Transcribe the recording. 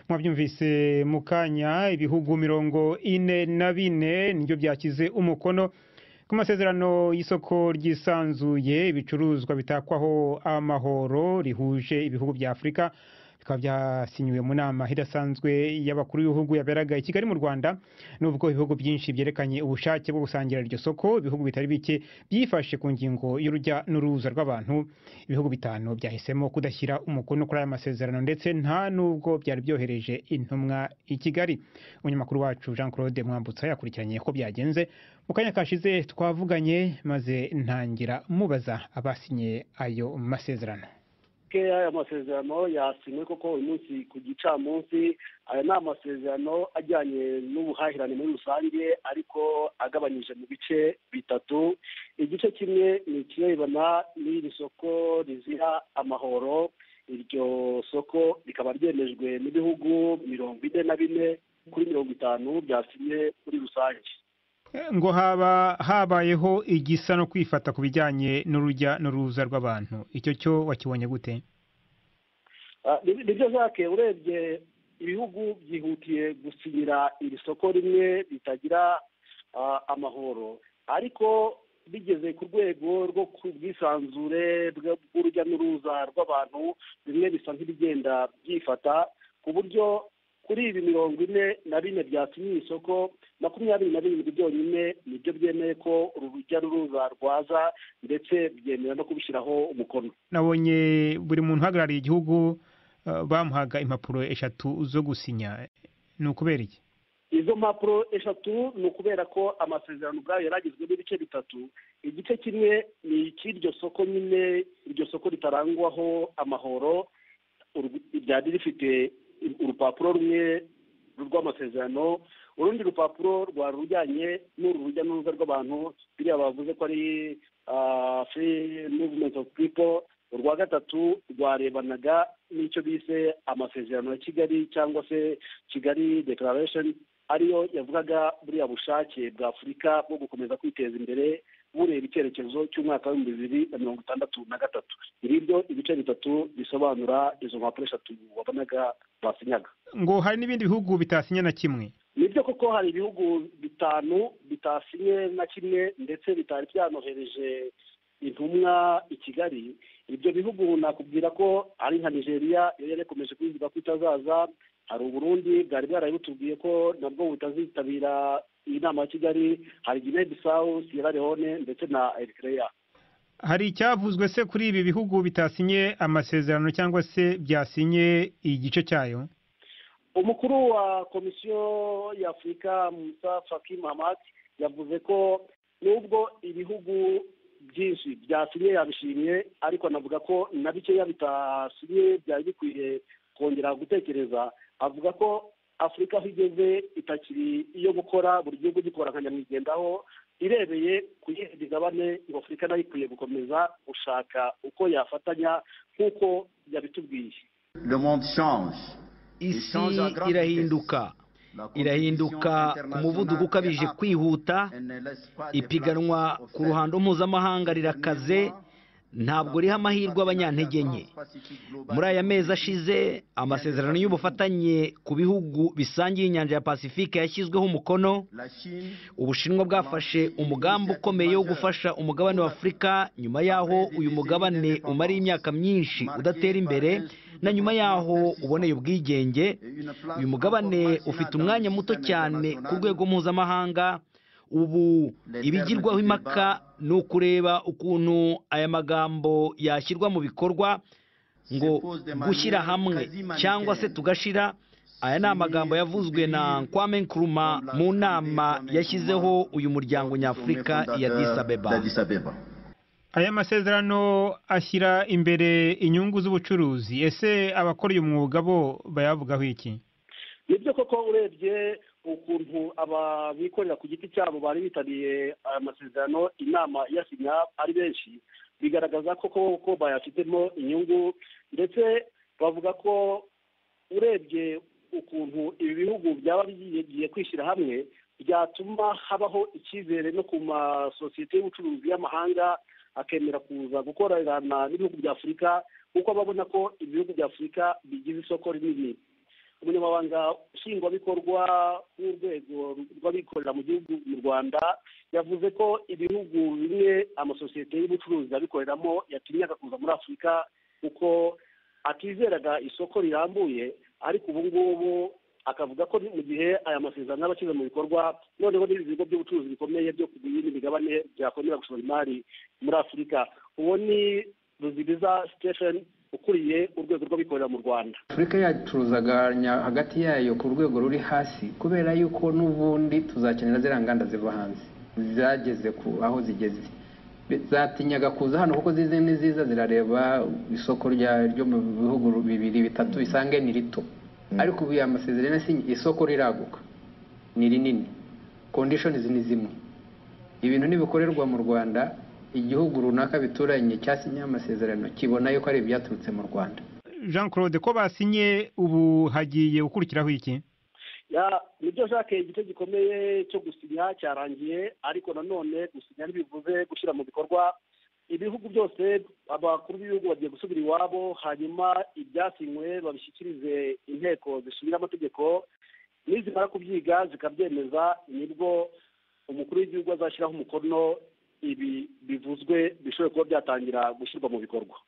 mwabyumvise mu kanya ibihugu mirongo ine na bine nibyo byashyize umukono ku masezerano y'isoko ryisanzuye ibicuruzwa bitakwaho amahoro rihuje ibihugu bya afurika bikaba byasinyiwe mu nama idasanzwe y'abakuru b'ibihugu yaberaga i kigali mu rwanda nubwo ibihugu byinshi byerekanye ubushake bwo gusangira iryo soko ibihugu bitari bike byifashe ku ngingo y'urujya n'uruza rw'abantu ibihugu bitanu byahisemo kudashyira umukono kuri aya masezerano ndetse nta nubwo byari byohereje intumwa i kigali umunyamakuru wacu jean claude mwambutsa yakurikiranye ko byagenze mu kanya kashize twavuganye maze ntangira mubaza abasinye ayo masezerano aya masezerano yasinywe koko uyu munsi ku gicamunsi aya ni amasezerano ajyanye n'ubuhahirane muri rusange ariko agabanyije mu bice bitatu igice kimwe ni ikirebana n'iri soko rizira amahoro iryo soko rikaba ryemejwe n'ibihugu mirongo ine na bine kuri mirongo itanu byasinye muri rusange ngo haba habayeho igisa no kwifata ku bijyanye n'urujya n'uruza rw'abantu icyo cyo wakibonye gute nibyo zake urebye ibihugu byihutiye gusinyira iri soko rimwe ritagira amahoro ariko bigeze ku rwego rwo ku bwisanzure bw'urujya n'uruza rw'abantu bimwe bisa nk'ibigenda byifata ku buryo kuri ibi mirongo ine na bine byatumye isoko makumyabiri na birindwi byonyine nibyo byemeye ko urujya n'uruza rwaza ndetse byemera no kubishyiraho umukono nabonye buri muntu uhagarariye igihugu bamuhaga impapuro eshatu zo gusinya ni ukubera iki izo mpapuro eshatu ni ukubera ko amasezerano ubwayo yari agizwe n'ibice bitatu igice kimwe ni icy'iryo soko nyine iryo soko ritarangwaho amahoro ryari rifite urupapuro rumwe rw'amasezerano urundi rupapuro rwari rujyanye n'uru rujya n'uruza rw'abantu biriya bavuze ko ari free movement of people urwa gatatu rwarebanaga n'icyo bise amasezerano ya kigali cyangwa se kigali declaration ariyo yavugaga buriya bushake bwa afurika bwo gukomeza kwiteza imbere bureba icyerekezo cy'umwaka w'ibihumbi bibiri na mirongo itandatu na gatatu ngibyo ibice bitatu bisobanura izo mpapuro eshatu wabonaga basinyaga ngo hari n'ibindi bihugu bitasinya na kimwe nibyo koko hari ibihugu bitanu bitasinye na kimwe ndetse bitari byanohereje intumwa i kigali ibyo bihugu nakubwira ko ari nka nigeria yari yarekomeje kubivuga ko itazaza hari uburundi bwari bwarabitubwiye ko nabwo butazitabira iyi nama ya kigali hari gine bisawu sierra leone ndetse na eritrea hari icyavuzwe se kuri ibi bihugu bitasinye amasezerano cyangwa se byasinye igice cyayo umukuru wa komisiyo y'afurika musa faki mahamad yavuze ko nubwo ibihugu byinshi byasinye yabishimye ariko anavuga ko na bikeya bitasinye byari bikwiye kongera gutekereza avuga ko afurika aho igeze itakiri iyo gukora buri gihugu gikora nka nyamwigendaho irebeye ku yindi migabane ngo afurika nayo ikwiye gukomeza gushaka uko yafatanya nk'uko yabitubwiye isi irahinduka irahinduka ku muvuduko ukabije kwihuta ipiganwa ku ruhando mpuzamahanga rirakaze ntabwo riha amahirwe abanyantege nke muri aya mezi ashize amasezerano y'ubufatanye ku bihugu bisangiye inyanja ya pasifike yashyizweho umukono ubushinwa bwafashe umugambi ukomeye wo gufasha umugabane wa afurika nyuma y'aho uyu mugabane umara imyaka myinshi udatera imbere na nyuma y'aho uboneye ubwigenge uyu mugabane ufite umwanya muto cyane ku rwego mpuzamahanga ubu ibigirwaho impaka ni ukureba ukuntu aya magambo yashyirwa mu bikorwa ngo gushyira hamwe cyangwa se tugashira aya ni amagambo yavuzwe na Kwame Nkrumah mu nama yashyizeho uyu muryango nyafurika ya disabeba aya masezerano ashyira imbere inyungu z'ubucuruzi ese abakora uyu mwuga bo bayavugaho iki nibyo koko urebye ukuntu ababikorera ku giti cyabo bari bitabiriye aya masezerano inama iyasinya ari benshi bigaragaza koko ko bayafitemo inyungu ndetse bavuga ko urebye ukuntu ibi bihugu byaba bigiye kwishyira hamwe byatuma habaho icyizere no ku masosiyete y'ubucuruzi y'amahanga akemera kuza gukorerana n'ibihugu bya afurika kuko ababona ko ibihugu bya afurika bigize isoko rinini umunyamabanga nshingwabikorwa w'urwego rw'abikorera mu gihugu mu rwanda yavuze ko ibihugu bimwe amasosiyete y'ubucuruzi abikoreramo yatinyaga kuza muri afurika kuko atizeraga isoko rirambuye ariko ubu ngubu akavuga ko mu gihe aya masezerano aba ashyize mu bikorwa noneho n'ibi bigo by'ubucuruzi bikomeye byo kugura iyindi migabane byakongera gushora imari muri afurika uwo ni ruzibiza sitesheni ukuriye urwego rw'abikorera mu rwanda afurika yacuruzaga hagati yayo ku rwego ruri hasi kubera yuko n'ubundi tuzakenera ziriya nganda ziva hanze zageze ku aho zigeze zatinyaga kuza hano kuko zize n'iziza zirareba isoko ryo mu bihugu bibiri bitatu bisange ni rito ariko ubu amasezerano isoko riraguka ni rinini kondishoni ni zimwe ibintu ntibikorerwa mu rwanda igihugu runaka bituranye cyasinye amasezerano kibona yuko ari ibyaturutse mu rwanda jean claude ko basinye ubu hagiye gukurikiraho iki nibyo jacques igice gikomeye cyo gusinya cyarangiye ariko nanone gusinya ntibivuze gushyira mu bikorwa ibihugu byose abakuru b'ibihugu bagiye gusubira iwabo hanyuma ibyasinywe babishyikirize inteko zishingira amategeko nizimara kubyiga zikabyemeza nibwo umukuru w'igihugu azashyiraho umukono ibi bivuzwe bishobora kuba byatangira gushyirwa mu bikorwa